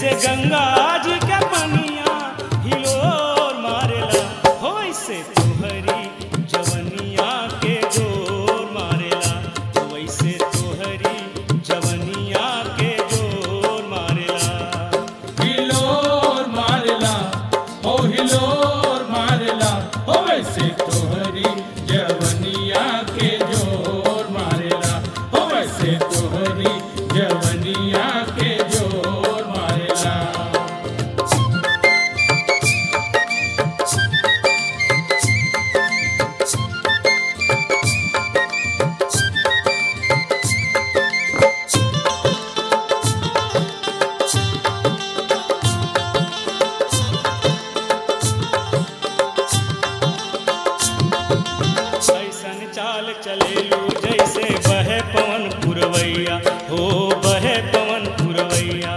जैसे गंगा जी के पनिया हिलोर मारेला हो वैसे तोहरी जवनिया के जोर मारेला हो वैसे तोहरी जवनिया के जोर मारेला हिलोर मारला हो हिलोर मारला हो वैसे तोहरी जवनिया के जोर मारला हो वैसे तोहरी जवनिया के जोर मारला ऐसन चाल चलेलू जैसे बहे पवन पुरवैया हो बहे पवन पुरवैया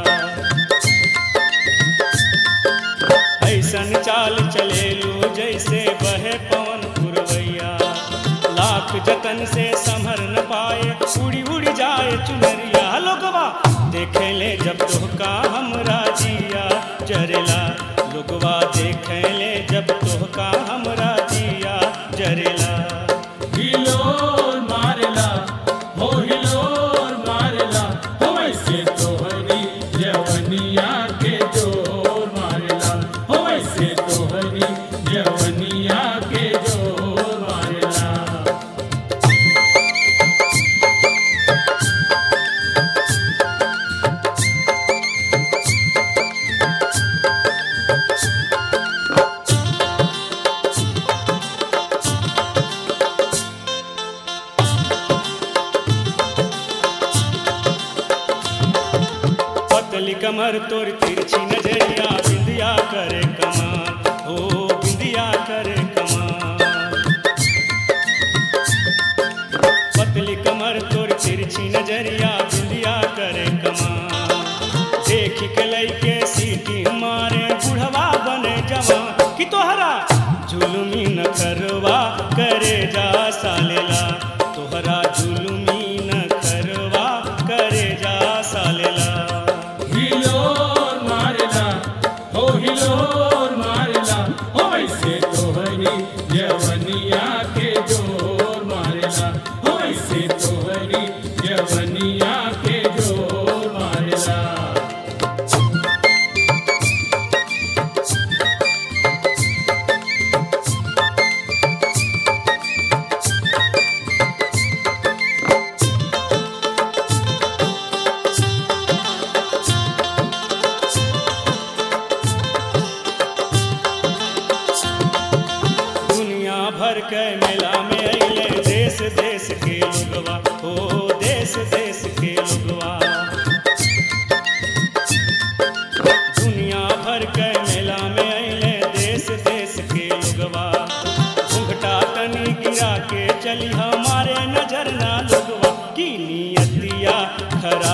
ऐसन चाल चलेलू जैसे बहे पवन पुरवैया लाख जतन से संभर न पाए उड़ी उड़ी जाए चुनरिया लोगवा देखे ले जब तोहका हमरा जिया जरेला लोगवा देखे ले जब तोहका हमरा जिया जरेला हिलोर मारला हो हिलोर मारला हो वैसे तोहरी जवनिया के जोर मारला हो वैसे तोहरी जवनिया के जोर मारला पतली कमर तोर तिरछी नजरिया बिंदिया करे कमाल हो बिंदिया करे कमाल पतली कमर तोर तिरछी नजरिया बिंदिया करे कमाल देख के लैके सीटी मारे बुढ़वा बने जवान कि तोहरा जुलुमी न करवा करे जा सालेला तोहरा जुलुमी न करवा करे जा सालेला हिलोर मारला हो हिलोर मारला हो वैसे तोहरी जवनिया के जोर मारला हो वैसे तोहरी जवनिया के जोर मारला दुनिया भर के मेला में अइले देश देश के लोगवा हो देश देश के लोगवा दुनिया भर के मेला में अइले देश देश के लोगवा घुंघटा तनी गिरा के चली हमारे नजर ना लोगवा की नियतिया खरा